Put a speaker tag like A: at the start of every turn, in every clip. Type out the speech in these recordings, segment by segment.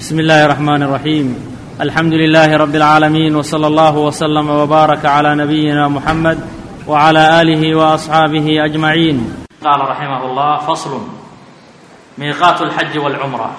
A: بسم الله الرحمن الرحيم الحمد لله رب العالمين وصلى الله وسلم وبارك على نبينا محمد وعلى اله واصحابه اجمعين قال رحمه الله فصل ميقات الحج والعمره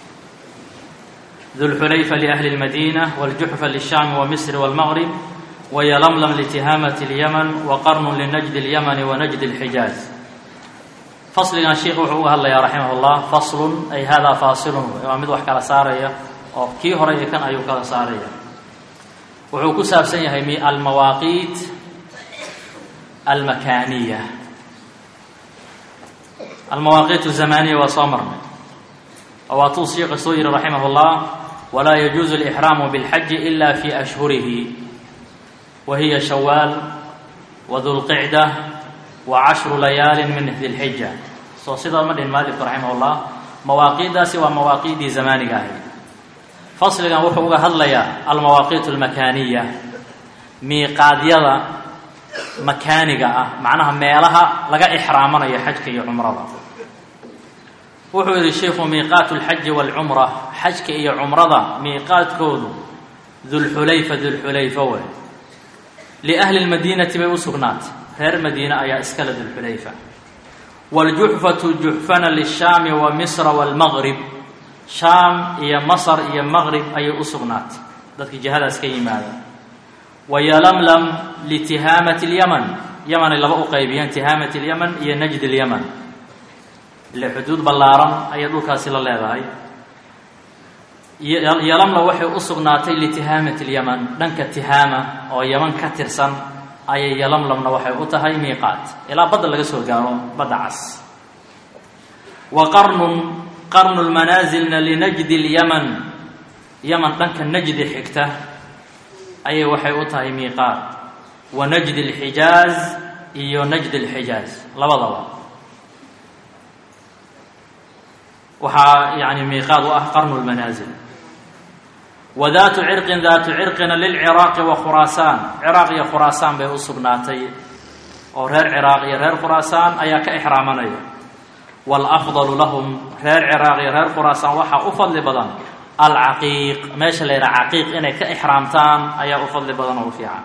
A: ذو الحليفه لاهل المدينه والجحفه للشام ومصر والمغرب ويلملم لتهامه اليمن وقرن لنجد اليمن ونجد الحجاز fasligan sheikhu wuxuu uga hadlayaa raximah اllah faslun ay hada faasilun waa mid wax kala saaraya oo kii hore iyo kan ayuu kala saaraya wuxuu ku saabsan yahay almawaaqiit almakaaniya almawaaqiit الzamaniya waa soo marnay oo waatuu sheikha soo yihi raximah اllah walaa yajuuzu اlإxraamu bاlxaji ila fi ashhurihi wa hiya shawaal wadu lqicda wcashru layaali min di lxija soo sidaa ma dhihin maalifku raximah llah mawaaqiiddaasi waa mawaaqiiddii zamaaniga ahayd fasligan wuxuu uga hadlayaa almawaaqiit almakaaniya miiqaadyada makaaniga ah macnaha meelaha laga ixraamanayo xajka iyo cumrada wuxuu yidhi sheikhu miiqaatu lxaji waalcumra xajka iyo cumrada miiqaadkoodu dulxulayfa dulxulayfa wey liahli lmadiinati bay u sugnaatay reer madiine ayaa iskale dulxulayfa wاljuxfatu juxfana lishaami wa misra wاlmaqrib shaam iyo masr iyo maqrib ayay u sugnaatay dadkii jihadaas ka yimaada wayalamlam litihaamati اlyaman yamanay laba u qaybiyeen tihaamat اlyaman iyo najd اlyaman ile xuduud ballaaran ayay dhulkaasi la leedahay yalamla waxay u sugnaatay litihaamat اlyaman dhanka tihaama oo yaman ka tirsan ayay yalamlamna waxay u tahay miiqaat ilaa badda laga soo gaaro badda cas wa qarnun qarnu lmanaasilna linajdi lyaman yaman dhanka najdi xigta ayay waxay u tahay miiqaat wa najdi lxijaaz iyo najdi lxijaaz labadaba waxaa yani miiqaad u ah qarnu lmanaasil wa daatu cirqin daatu cirqina lilciraaqi wa khuraasaan ciraaq iyo khuraasaan bay u sugnaatay oo reer ciraaq iyo reer khuraasaan ayaa ka ixraamanaya waalafdalu lahum reer ciraaq iyo reer khuraasaan waxaa u fadli badan alcaqiiq meesha la yidhaha caqiiq inay ka ixraamtaan ayaa u fadli badan oo u fiican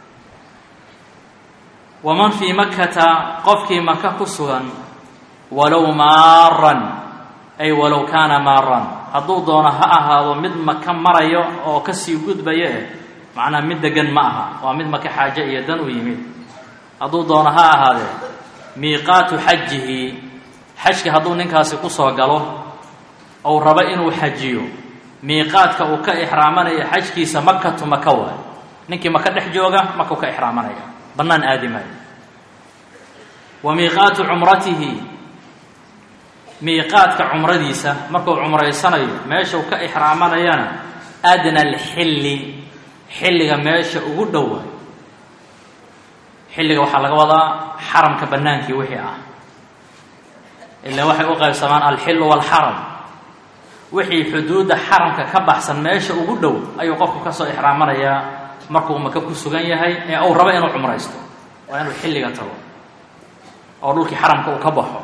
A: waman fii makkata qofkii maka ku sugan walow maaran ay walow kaana maaran hadduu doono ha ahaado mid maka marayo oo kasii gudbaya eh macnaha mid degan ma aha waa mid maka xaaje iyo dan u yimid hadduu doono ha ahaadee miiqaatu xajihi xajka hadduu ninkaasi kusoo galo ou rabo inuu xajiyo miiqaadka uu ka ixraamanaya xajkiisa makatu maka waay ninkii maka dhex jooga makau ka ixraamanaya bannaan aadi maayo wa miiqaatu cumratihi miiqaadka cumradiisa markuu cumraysanayo meeshau ka ixraamanayana adna alxilli xilliga meesha ugu dhowa xilliga waxaa laga wadaa xaramka bannaankii wixii ah ilaan waxay u qaybsamaan alxillu waalxaram wixii xuduudda xaramka ka baxsan meesha ugu dhow ayuu qofku kasoo ixraamanayaa markuu maka ku sugan yahay ee uu rabo inuu cumraysto waa inuu xilliga tago oo dhulkii xaramka uu ka baxo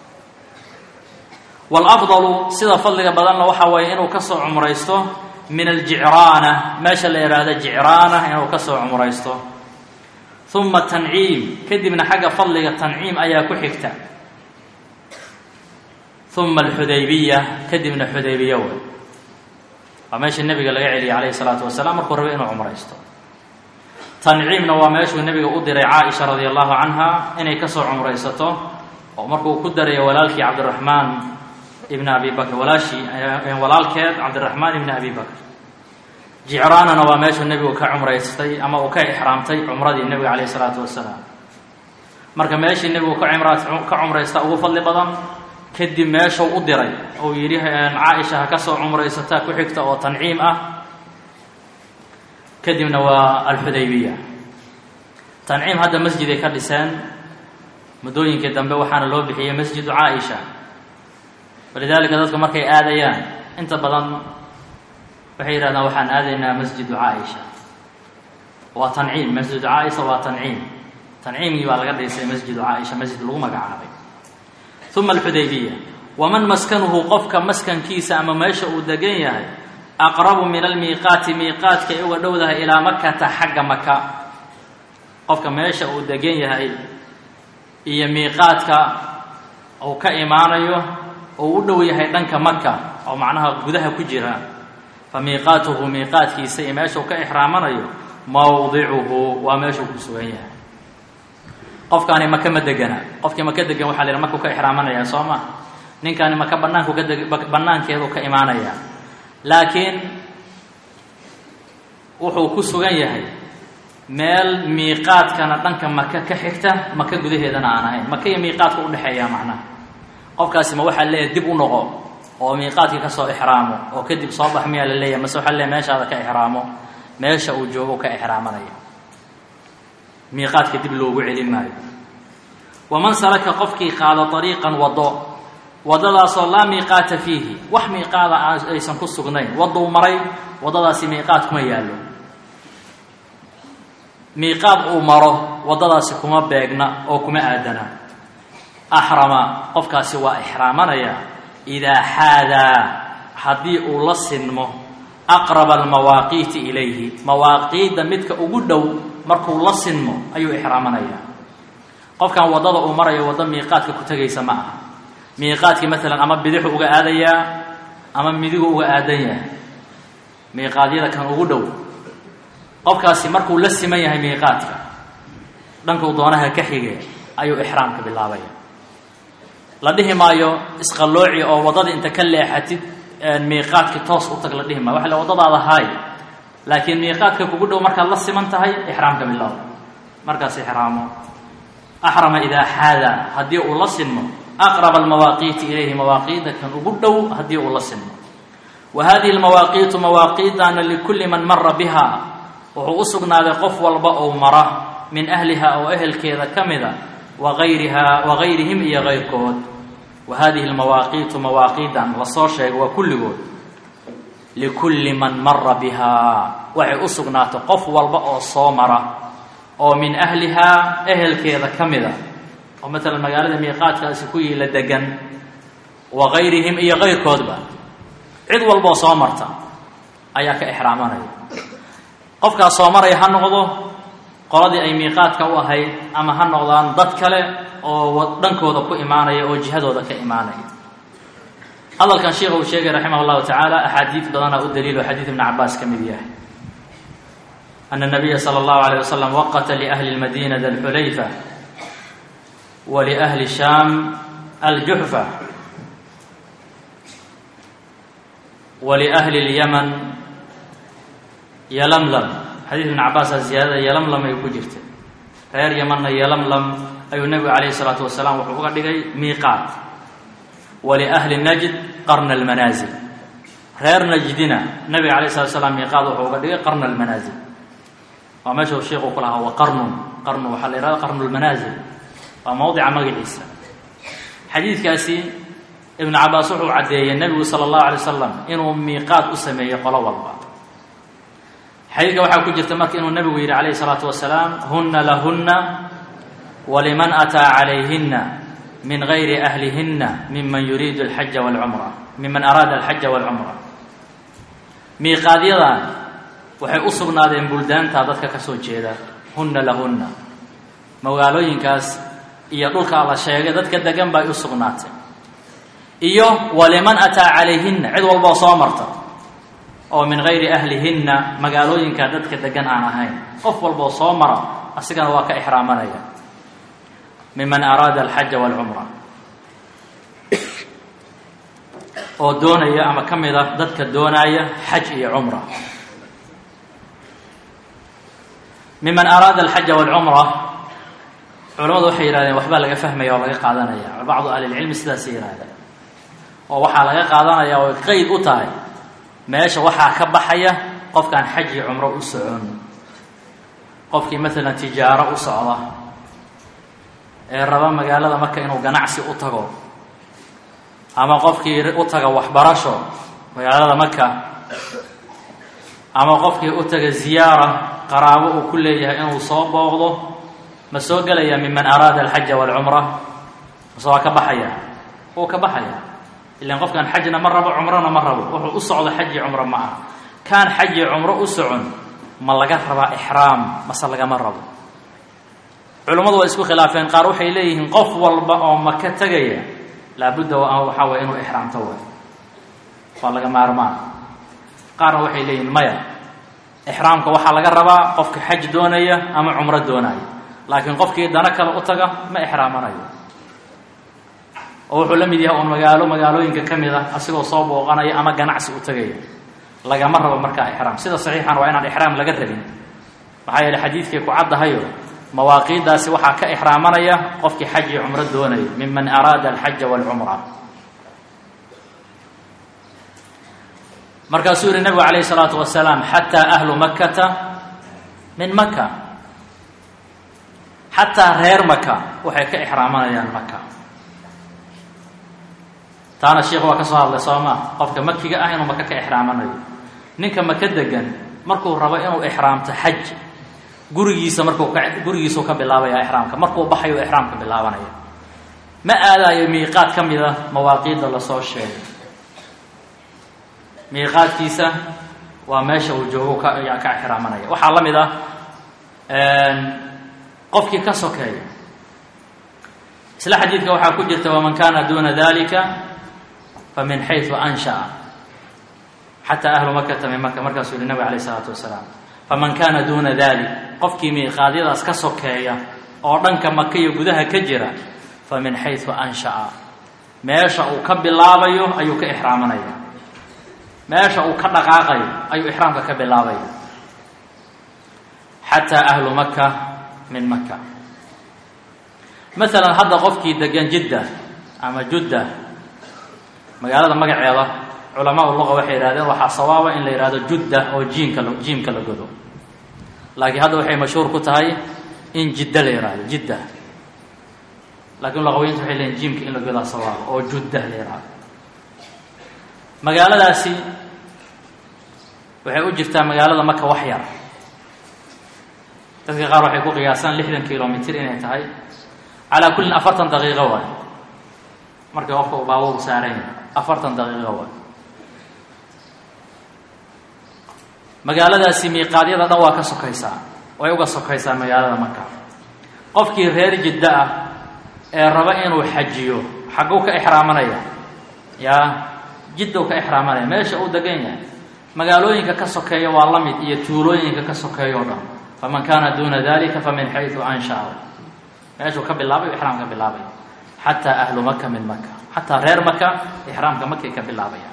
A: waalafdalu sida fadliga badanna waxaa weeye inuu ka soo cumraysto min aljicraana meesha la yidhaahdo jicraana inuu ka soo cumraysto uma tanciim kadibna xagga fadliga tanciim ayaa ku xigta uma alxudaybiya kadibna xudaybiya wey waa meesha nebiga laga celiyay calayhi salaatu wasalaam markuu rabo inuu cumraysto tanciimna waa meeshuu nebiga u diray caaisha radia allahu canha inay kasoo cumraysato oo markuu ku darayo walaalkii cabdiraxmaan ibn abi bakr walaashii walaalkeed cabdiraxmaan ibni abi bakr jicraanana waa meeshuu nebigu ka cumraystay ama uu ka ixraamtay cumradii nebiga calayh isalaatu wasalaam marka meeshii nebigu ka ka cumraysta ugu fadli badan kadib meeshuu u diray uu yidhi caaisha ha ka soo cumraysataa ku xigta oo tanciim ah kadibna waa alxudaybiya tanciim hadda masjiday ka dhiseen muddooyinkii dambe waxaana loo bixiyey masjidu caaisha walidaalika dadku markay aadayaan inta badan waxay yidhahdaan waxaan aadaynaa masjidu caaisha waa tanciim masjidu caaisha waa tanciim tanciimgii baa laga dhisay masjidu caaisha masjid lagu magacaabay uma alxudaybiya waman maskanuhu qofka maskankiisa ama meesha uu degan yahay aqrabu min almiiqaati miiqaadka ay uga dhowdahay ilaa makata xagga maka qofka meesha uu degan yahay iyo miiqaadka uu ka imaanayo oo u dhow yahay dhanka maka oo macnaha gudaha ku jira fa miiqaatuhu miiqaadkiisa iyo meesha uu ka ixraamanayo mawdicuhu waa meeshuu ku sugan yahay qofkaani maka ma degana qofkii maka degan waxaa la yidhaha makuu ka ixraamanaya soo ma ninkaani maka banaanku ka deg banaankeedu ka imaanaya laakiin wuxuu ku sugan yahay meel miiqaadkana dhanka maka ka xigta maka gudaheedana aan ahayn maka iyo miiqaadka udhexeeya macnaha qofkaasi ma waxaa leeyahay dib u noqo oo miiqaadkii kasoo ixraamo oo kadib soo bax miyaa la leeyahay mase waxaa leeyahay meeshaada ka ixraamo meesha uu joogo ka ixraamanaya miiqaadka dib loogu celin maayo waman salaka qofkii qaado ariiqan wado waddadaasoo laa miiqaata fiihi wax miiqaada aysan ku sugnayn wadduu maray waddadaasi miiqaad kuma yaallo miiqaad uu maro waddadaasi kuma beegna oo kuma aadana axrama qofkaasi waa ixraamanaya idaa xaadaa haddii uu la sinmo aqraba almawaaqiiti ilayhi mawaaqiidda midka ugu dhow markuu la sinmo ayuu ixraamanaya qofkan waddada uu marayo waddo miiqaadka ku tegaysa ma aha miiqaadkii maalan ama bidixu uga aadayaa ama midigu uga aadan yahay miiqaadyada kan ugu dhow qofkaasi markuu la siman yahay miiqaadka dhankuu doonaha ka xige ayuu ixraamka bilaabaya la dhihi maayo isqallooci oo waddada inta ka leexatid miiqaadki toos u tag la dhihi maayo waxa le waddadaada haay laakiin miiqaadka kugu dhow markaad la siman tahay ixraamka bilaabo markaas ixraamo axrama idaa xaada haddii uu la sinmo aqraba almawaaqiiti ilayhi mawaaqiida kan ugu dhow haddii uu la sinmo wa hadihi almawaaqiitu mawaaqiidana likulli man mara biha wuxuu u sugnaaday qof walba ou mara min ahliha oo ehelkeeda ka mida waayriha wagayrihim iyo kayrkood wa hadihi almawaaqiitu mawaaqiidan lasoo sheegay waa kulligood likulli man mara bihaa waxay u sugnaatay qof walba oo soo mara oo min ahlihaa ehelkeeda ka mida oo maalan magaalada miiqaadkaasi ku yiila degan wa gayrihim iyo kayrkoodba cid walboo soo marta ayaa ka ixraamanaya qofkaas soo maraya ha noqdo qoladii ay miiqaadka u ahayd ama ha noqdaan dad kale oo dhankooda ku imaanaya oo jihadooda ka imaanaya hadalkan sheikha uu sheegay raximah llahu tacaala axaadiid badana u daliilo xadiid ibni cabaas ka mid yahay ana nabiya sala allahu alayh wasalam waqata liahli lmadina dalxulayfa wa liahli shaam aljuxfa wa liahli lyaman yalamlam xadiid ibn cabaasaa ziyaadada yalamlam ay ku jirta reer yamanna yalamlam ayuu nebigu calayhi salaatu wasalaam wuxuu uga dhigay miiqaat waliahli najd qarna almanaasil reer najdina nebiga calayhi salatu wasalaam miiqaat wuxuu uga dhigay qarna almanaasil waa meesha uu sheikhu ku lahaa wa qarnun qarnu waxaa la yihahda qarnu lmanaasil waa mawdica magaciisa xadiidkaasi ibnu cabaas wuxuu caddeeyey nebigu sala allahu alay wasalam inuu miiqaat u sameeyey qolo walba xadiidka waxaa ku jirta marka inuu nebigu yidhi calayhi salaatu wasalaam hunna lahunna waliman ataa calayhinna min gayri ahlihinna miman yuriidu alxaja walcumra miman araada alxaja walcumra miiqaadyadan waxay u sugnaadeen buldaanta dadka ka soo jeeda hunna lahunna magaalooyinkaas iyo dhulkaa la sheegay dadka degan bay u sugnaatay iyo waliman ataa calayhinna cid walboo soo marta oo min gayri ahlihinna magaalooyinka dadka degan aan ahayn qof walboo soo mara asigana waa ka ixraamanaya miman araada alxaja walcumra oo doonaya ama ka mid a dadka doonaaya xaj iyo cumra miman araada alxaja walcumra culamadu waxay yihahdeen waxbaa laga fahmaya oo laga qaadanaya bacdu ahlilcilmi sidaasay yihahdeen oo waxaa laga qaadanaya oo qeyd u tahay meesha waxaa ka baxaya qofkaan xaj iyo cumro u socon qofkii maalan tijaaro u socda ee raba magaalada marka inuu ganacsi u tago ama qofkii u taga waxbarasho magaalada maka ama qofkii u taga ziyaara qaraabo uu ku leeyahay inuu soo booqdo ma soo gelaya miman araada alxaja walcumra mase waa ka baxaya wuu ka baxaya ilaan qofkan xajna ma rabo cumrona ma rabo wuxuu u socdo xaji cumro ma aha kaan xaji cumro u socon ma laga rabaa ixraam mase lagama rabo culummadu waa isku khilaafeen qaar waxay leeyihiin qof walba oo maka tegaya laabudda waxaa waye inuu ixraamto waay waa laga maarmaan qaarna waxay leeyihiin maya ixraamka waxaa laga rabaa qofka xaj doonaya ama cumro doonaya laakiin qofkii dano kale u taga ma ixraamanayo oo wuxuu la mid yahay uun magaalo magaalooyinka ka mid ah asigoo soo booqanaya ama ganacsi u tagaya lagama rabo markaa ixraam sida saxiixan waa inaan ixraam laga rabin maxaa yeele xadiidkay ku caddahayo mawaaqiiddaasi waxaa ka ixraamanaya qofkii xaj iyo cumro doonaya miman araada alxaja waalcumra markaasuu yihi nabigu calayh isalaatu wasalaam xataa ahlu makkata min maka xataa reer maka waxay ka ixraamanayaan maka taana sheikh waa ka soo hadlay soo maa qofka makiga ah inuu maka ka ixraamanayo ninka maka degan markuu rabo inuu ixraamto xaj gurigiisa markuu ka gurigiisuu ka bilaabaya ixraamka markuu baxayo ixraamka bilaabanaya ma aadayo miiqaad ka mid a mawaaqiidda lasoo sheegay miiqaadkiisa waa meesha uu joogo ka ka ixraamanaya waxaa la mid ah qofkii ka sokeeya isla xadiidka waxaa ku jirta waman kana duna dalika famin xayثu anshaأa xataa ahlu makata min maka markaasuu yihi nabig alayh الsalaatu wasalaam faman kana duna dalik qofkii miiqaadyadaas ka sokeeya oo dhanka maka iyo gudaha ka jira famin xayثu anshaأa meesha uu ka bilaabayo ayuu ka ixraamanaya meesha uu ka dhaqaaqayo ayuu ixraamka ka bilaabaya xataa ahlu maka min maka maala hadda qofkii degan jidda ama judda magaalada magaceeda culamaa luqa waxay yihahdeen waxaa sawaaba in la yihahdo judda oo jiimka jiimka la godo laakiin hadda waxay mashhuur ku tahay in jidda la yihahdo jidda laakiin luqaweynta waxay leeyiin jiimka in la godaa sawaaba oo judda la yihahdo magaaladaasi waxay u jirtaa magaalada maka wax yar dadka qaar waxay ku qiyaasaan lixdan kilomitr inay tahay calaa kullin afartan daqiiqo waay markii qofka uu baabuurku saaran yahay afartan daqiiqo waay magaaladaasi miiqaadyada dhan waa ka sokaysaa way uga sokaysaa magaalada maka qofkii reer jiddo ah ee raba inuu xajiyo xagguu ka ixraamanaya yaa jiddow ka ixraamanaya meesha uu degan yahay magaalooyinka ka sokeeya waa la mid iyo tuulooyinka ka sokeeya o dhan faman kana duna dalika famin xayثu anshaأa meeshuu ka bilaabay ixraam ka bilaabay xataa ahlu maka min maka xataa reer maka ixraamka makay ka bilaabaya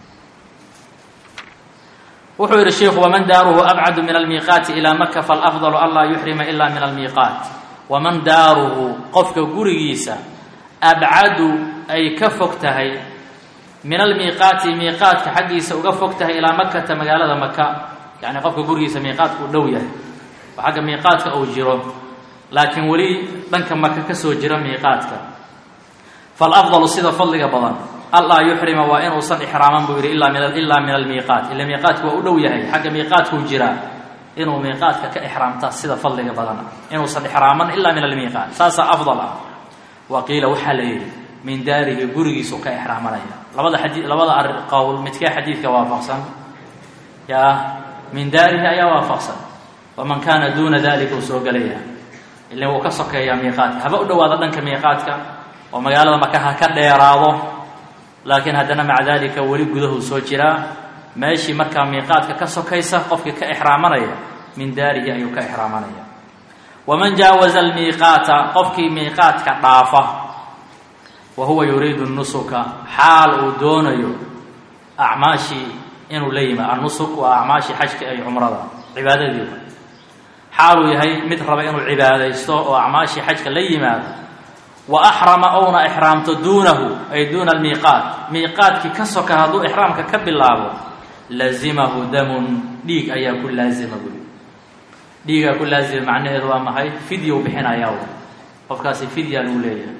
A: wuxuu yihi shiku waman daaruhu abcadu min almiiqaati ilaa maka falafضlu anlaa yuxrima ila min almiiqaat waman daaruhu qofka gurigiisa abcadu ay ka fog tahay min almiiqaati miiqaadka xaggiisa uga fog tahay ilaa makata magaalada maka yani qofka gurigiisa miiqaadka u dhow yahay oo xagga miiqaadka uu jiro laakiin weli dhanka maka ka soo jira miiqaadka falafdalu sida fadliga badan allaa yuxrima waa inuusan ixraaman buu yidhi ilaa min ilaa min almiiqaat ila miiqaadku waa u dhow yahay xagga miiqaadkuu jiraa inuu miiqaadka ka ixraamta sida fadliga badan inuusan ixraaman ilaa min almiiqaat saasaa afdal ah wa qiila waxaa la yidhi min daarihi gurigiisuu ka ixraamanaya labada xadii labada ar qowl midkee xadiidka waafaqsan yaa min daarihi ayaa waafaqsan waman kaana duuna dalika uu soo gelaya ilin wuu ka sokeeyaa miiqaadka haba u dhowaado dhanka miiqaadka oo magaalada maka ha ka dheeraado laakiin haddana maca dalika weli gudahuu soo jiraa meeshii markaa miiqaadka ka sokaysa qofkii ka ixraamanaya min daarihi ayuu ka ixraamanaya waman jaawaza almiiqaata qofkii miiqaadka dhaafa wa huwa yuriidu nusuka xaal uu doonayo acmaashii inuu la yimaado annusuk waa acmaashii xajka ay cumrada cibaadadii xaaluu yahay mid raba inuu cibaadaysto oo acmaashii xajka la yimaado wa axrama ouna ixraamto duunahu ay duuna almiiqaat miiqaadkii ka soka hadduu ixraamka ka bilaabo lazimahu damun dhiig ayaa ku laazima buy dhiigaa ku laazima macnaheedu waa maxay fidya u bixinayaa qofkaasi fidya lagu leeyahay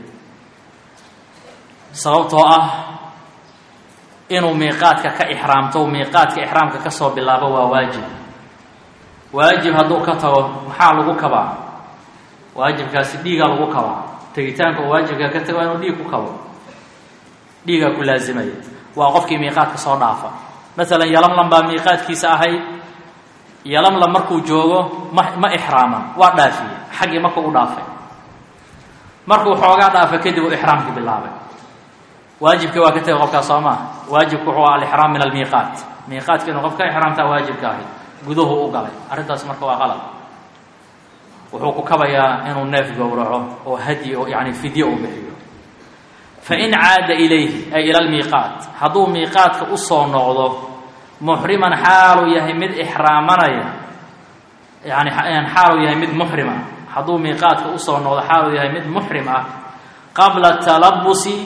A: sababtoo ah inuu miiqaadka ka ixraamto miiqaadka ixraamka ka soo bilaabo waa waajib waajib hadduu ka tago maxaa lagu kabaa waajibkaasi dhiigaa lagu kabaa tegitaanka oo waajibka ka tago waa inuu dhiig ku kabo dhiigaa ku laasimaya waa qofkii miiqaadka soo dhaafa masalan yalamlam baa miiqaadkiisa ahayd yalamlam markuu joogo ma ma ixraaman waa dhaafiyey xaggii marka u dhaafay markuu xoogaa dhaafa kadib uu ixraamkii bilaabay waajibkii waa ka tegay qofkaas soo maa waajibku wuxuu aha alixraam min almiiqaat miiqaadka inuu qof ka ixraamtaa waajibka ahayd guduhu u galay arrintaas marka waa qalad wuxuu ku kabayaa inuu neef gowraco oo hadyi oo yani fidye u bixiyo fain caada ilayhi ay ila lmiiqaat hadduu miiqaadka usoo noqdo muxriman xaaluu yahay mid ixraamanaya yani xaaluu yahay mid muxrima hadduu miiqaadka usoo noqdo xaaluu yahay mid muxrim ah qabla talabusi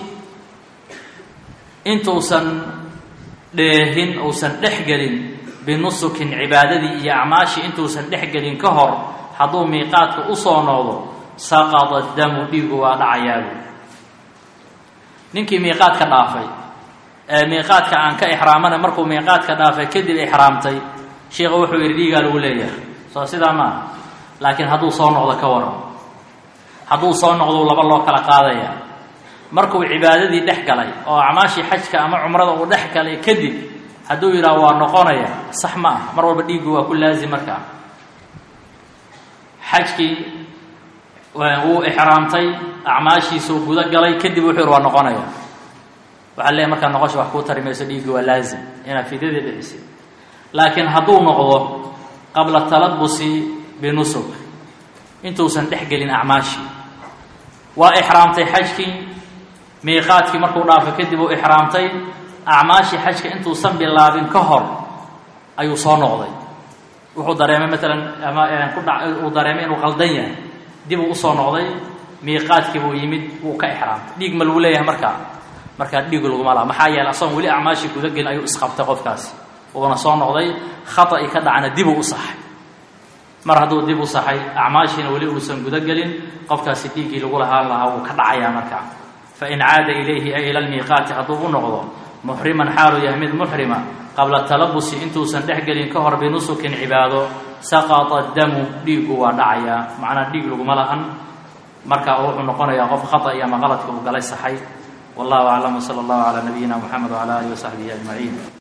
A: intuusan dheehin uusan dhex gelin binusukin cibaadadii iyo acmaashii intuusan dhex gelin ka hor hadduu miiqaadka usoo noqdo saqada damu dhiigu waa dhacayaabu ninkii miiqaadka dhaafay ee miiqaadka aan ka ixraamana markuu miiqaadka dhaafay kadib ixraamtay sheikhu wuxuu yidhi dhiigaa lagu leeyahay soo sidaa maaha laakiin hadduu soo noqdo ka waran hadduu soo noqdo laba loo kala qaadaya markuu cibaadadii dhex galay oo acmaashii xajka ama cumrada uu dhex galay kadib hadduu yidhaha waa noqonaya sax ma ah mar walba dhiiggu waa ku laazim markaa xajkii wuu ixraamtay acmaashiisuu guda galay kadib wuxuu yidhi waa noqonaya waxaa leeyahy markaa noqosha wax kuu tari mayso dhiiggi waa laazim inaad fidyadii bixisid laakiin hadduu noqdo qabla talabusi binusuk intuusan dhex gelin acmaashii waa ixraamtay xajkii miiqaadkii markuu dhaafo kadib uu ixraamtay acmaashii xajka intuusan bilaabin ka hor ayuu soo noqday wuxuu dareemay maalan ama ku dha uu dareemay inuu qaldan yahay dib uu usoo noqday miiqaadkii buu yimid wuu ka ixraamtay dhiig ma lagu leeyahay markaa markaa dhiig laguma laha maxaa yeeley asagoon weli acmaashii gudagelin ayuu isqabtay qofkaasi uuna soo noqday khata'i ka dhacna dibuu u saxay mar hadduu dib u saxay acmaashiina weli uusan gudagelin qofkaasi dhiiggii lagu lahaan lahaa wuu ka dhacayaa markaa fain caada ilayhi ay ila lmiiqaati hadduu u noqdo muxriman xaaluu yahay mid muxrima qabla talabusi intuusan dhex gelin ka hor binusukin cibaado saqata damu dhiiggu waa dhacayaa macnaa dhiig laguma lahan marka wuxuu noqonayaa qof khata iyo ama qaladka uu galay saxay wallahu aclam wsala allahu calaa nabiyina muxamed wcala alihi wasaxbihi ajmaciin